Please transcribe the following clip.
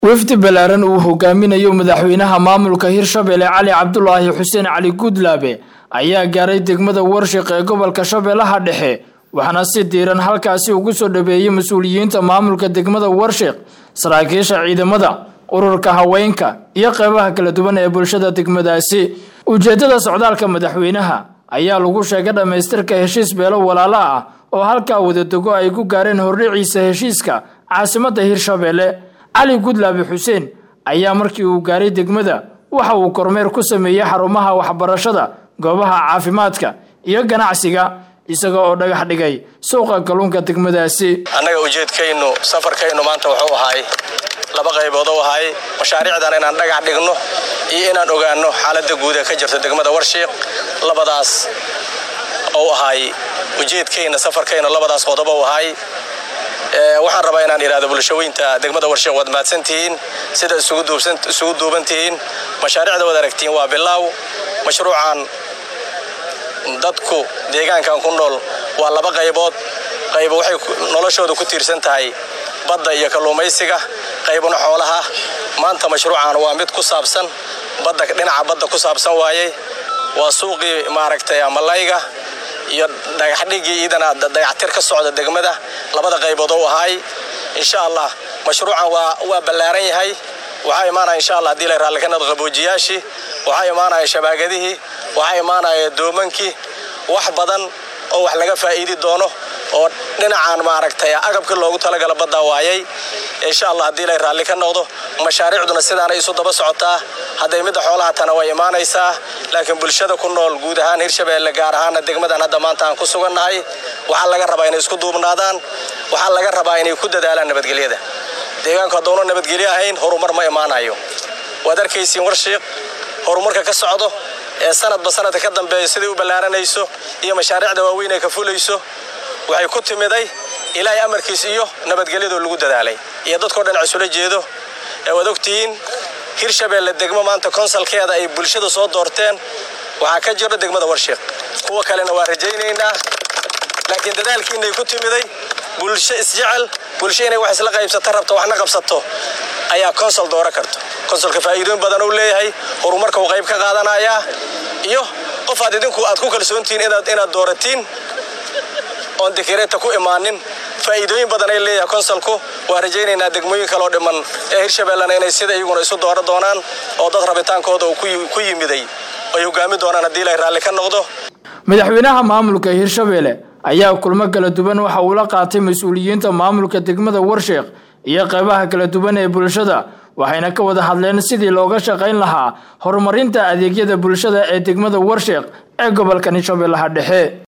wafdi ballaaran uu hogaaminayo madaxweynaha maamulka hirshabelle cali cabdulaahi xuseen cali guudlaabe ayaa gaaray degmada warshiq ee gobolka shabeellaha dhexe waxaana si diiran halkaasi ugu soo dhabeeyey mas-uuliyiinta maamulka degmada warshiq saraakiisha ciidamada ururka haweenka iyo qeybaha kala duwan ee bulshada degmadaasi ujeeddada socdaalka madaxweynaha ayaa lagu sheegay dhammaystirka heshiis beelo walaalo ah oo halkaa wadadego ay ku gaareen hordhiciisa heshiiska caasimadda hirshabelle cali gudlaabe xuseen ayaa markii uu gaaray degmada waxa uu kormeer ku sameeyey xarumaha waxbarashada goobaha caafimaadka iyo ganacsiga isaga oo dhagax dhigay suuqa kalluunka degmadaasi annaga ujeedkaynu safarkaynu maanta wuxuu ahaay laba qaybood u ahaay mashaariicdan inaan dhagax dhigno iyo inaan ogaanno xaaladda guud ee ka jirta degmada warshiiq labadaas ou ahaay ujeedkayna safarkayna labadaas qodobo u ahaay waxaan rabaa inaan idhahdo bulshaweynta degmada warshiiq waad mahadsantihiin sida isugu duubantihiin mashaariicda waad aragtiin waa bilaaw mashruucan dadku deegaankan ku nool waa laba qaybood qaybo waxay noloshooda ku tiirsan tahay badda iyo kalluumaysiga qaybna xoolaha maanta mashruucan waa mid ku saabsan badda dhinaca badda ku saabsan waayey waa suuqii maaragtay malayga iyo dhagaxdhigii iidana dayactir ka socda degmada labada qaybood u ahaay insha allah mashruucan waa ballaaran yahay waxaa imaanaya insha allah hadii la raalli ka nado qaboojiyaashii waxaa imaanaya shabaagadihii waxaa imaanaya doomankii wax badan oo wax laga faa'iidi doono oo dhinacan maaragtay agabkii loogu talagala baddaa waayay insha allah haddii lay raalli ka noqdo mashaariicduna sidaanay isu daba socotaa hadday midda xoolaha tana way imaanaysaa laakiin bulshada ku nool guud ahaan hirshabeelle gaar ahaana degmadan hadda maanta aan ku sugannahay waxaa laga rabaa inay isku duubnaadaan waxaa laga rabaa inay ku dadaalaan nabadgelyada deegaanku hadduuna nabadgelyo ahayn horumar ma imaanayo waad arkaysiin warshiiq horumarka ka socdo ee sanadba sanadka ka dambeeya siday u ballaaranayso iyo mashaariicda waaweyn ay ka fulayso waxay ku timiday ilaahay amarkiis iyo nabadgelyadoo lagu dadaalay iyo dadkao dhan isula jeedo ee waad ogtihiin hirshabeelle degmo maanta konsalkeeda ay bulshada soo doorteen waxaa ka jiro degmada warshiiq kuwa kalena waa rajaynaynaa laakiin dadaalkiinay ku timiday bulsho isjecel bulsho inay wax isla qaybsato rabto waxna qabsato ayaa konsol dooro karto konsolka faa'iidooyin badan uu leeyahay horumarka uu qayb ka qaadanayaa iyo qof aad idinku aad ku kalsoontihiin inaad dooratiin oon dekereeta ku imaanin faa'iidooyin badan ay leeyahay konsolku waa rajaynaynaa degmooyin kaloo dhiman ee hirshabellena inay sida iyaguna isu dooro doonaan oo dad rabitaankooda uu ku yimiday ay hogaami doonaan haddii lay raalli ka noqdo madaxweynaha maamulka hirshabelle ayaa kulmo kala duwan waxa uu la qaatay mas-uuliyiinta maamulka degmada warshiiq iyo qeybaha kala duwan ee bulshada waxayna ka wada hadleen sidii looga shaqayn lahaa horumarinta adeegyada bulshada ee degmada warshiiq ee gobolka hirshabeellaha dhexe